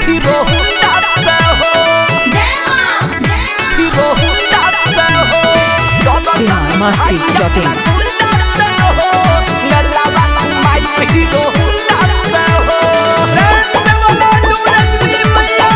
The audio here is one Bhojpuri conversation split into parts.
हीरो हुंडा से हो हीरो हुंडा से हो Bihar Masti dot in Honda से हो मेला वाला माई हीरो हुंडा से हो से वाला नूरजनी मैया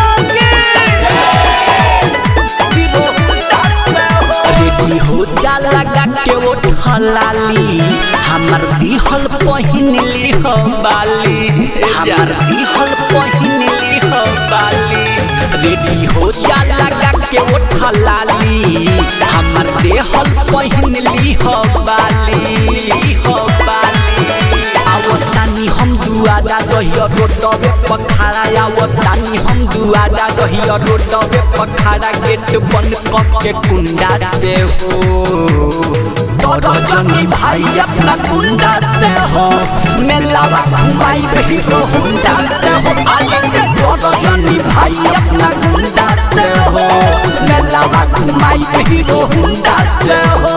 की हीरो हुंडा से हो रेडी हो जा लगा के वो ठलाली हमर दिहल पहिनली हो बाली हमर दिहल पहिनली हो बाली रेडी हो जा लगा के वो ठलाली हमर देहल पहिनली हो बाली हो बाली आवतानी हम दुआदा दहिया रोडवे पखाड़ा आवतानी हम दुआदा दहिया रोडवे पखाड़ा गेट बंद करके कुंडा से हो रजनी भाई अपना कुंडा से हो मेलावा घुमाई हीरो हुंडा से हो रजनी भाई अपना कुंडा से हो मेलावा घुमाई हीरो हुंडा से हो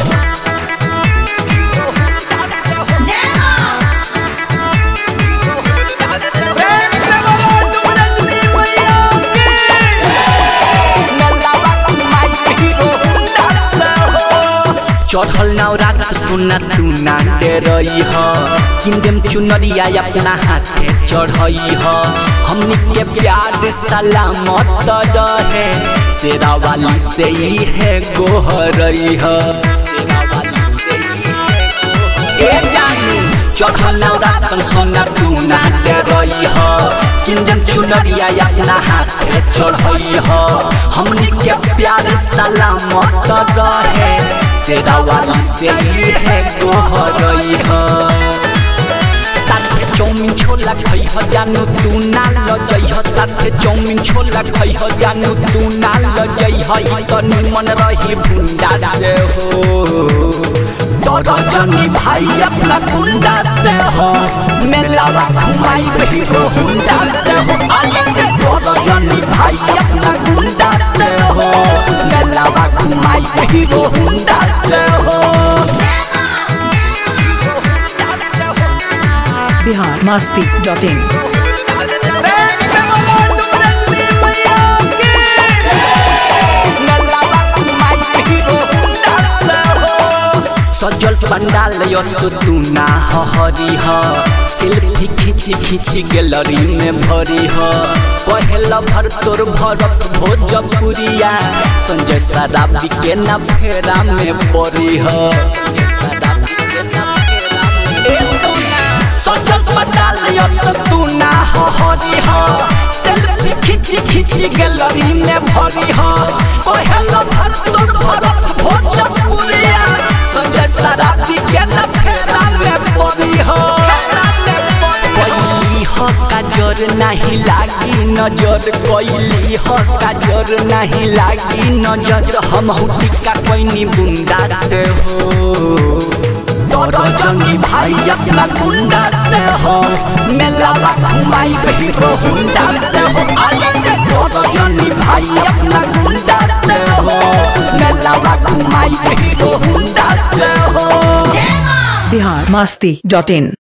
चढ़ल नवरात सुना तू नाटे रही ह किंदम चुनरिया अपना हाथे चढ़ई ह हमनी के प्यार सलामत रहे शेरा वाली से ही है गोहरई ह शेरा वाली से ही है गोहरई ए जानू चढ़ल नवरातन सोना तू नाटे रही ह किंदम चुनरिया अपना हाथे चढ़ई ह हमनी के प्यार सलामत रहे शेरा वाली से ही है गोहरई ह साथे चौमिन छोला खई ह जानू तू ना लजई ह साथे चौमिन छोला खई ह जानू तू ना लजई ह ई त निमन रही भुंडा से हो रजनी भाई अपना कुंडा से हो मेलावा घुमाई हीरो हुंडा से हो रजनी भाई अपना कुंडा से हो मेलावा घुमाई हीरो हुंडा से हो बिहार मस्ती डॉट इन सजल पंडाल यस्तो तू ना हरी ह सेल्फी खिची खिची गैलरी में भरी ह पहल भर तोर भरत भोजपुरिया संजय सराबी के ना फेरा में पड़ी ह सजल पंडाल यस्तो तू ना हरी ह सेल्फी खिची खिची गैलरी में भरी ह पहल भर तोर भरत भोजपुरिया संजय सराबी के न फेरा में पड़ी हो कोइली हो काजर नहीं लागी नजर कोइली हो काजर नहीं लागी नजर हम टिका कोइनी बुंदा से हो रजनी भाई अपना गुंडा से हो मेलावा घुमाई हीरो हुंडा से हो रजनी भाई अपना गुंडा से हो मेलावा घुमाई हीरो हुंडा से हो बिहार मस्ती डॉट इन